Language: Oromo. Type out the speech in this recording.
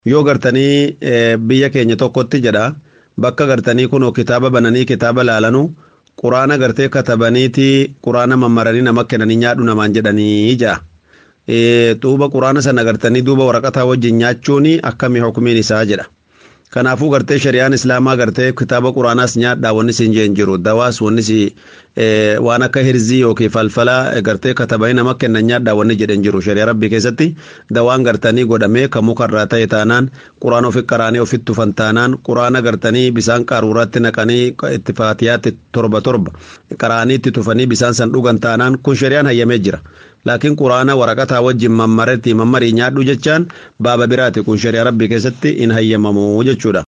yoo gartanii biyya keenya tokkotti jedha bakka gartanii kunoo kitaaba bananii kitaaba laalanu quraana gartee katabaniiti quraana mammaranii nama kennanii nyaadhu namaan jedhanii ja'a. Duuba quraana sana gartanii duuba waraqataa wajjin nyaachuun akkamii hukumiin isaa jedha. Kanaafuu gartee shari'aan islaamaa gartee kitaaba quraanaas nyaadhaa wanni siin jeen jiru dawaas wanni si waan akka hirzii yookiin falfala gartee katabanii nama kennan nyaadhaa wanni jedhan jiru shari'a rabbii keessatti dawaan gartanii godhamee kan mukarraa ta'e taanaan quraana ofi qaraanii ofitti tufan taanaan quraana gartanii bisaan qaruuraatti naqanii itti faatiyaatti torba torba qaraanii itti tufanii bisaan san dhugan taanaan kun shari'aan hayyamee jira. laakiin quraana waraqataa wajjin mammaretti mammarii nyaadhu jechaan baaba biraati kun shari'a rabbii keessatti hin hayyamamu jechuudha.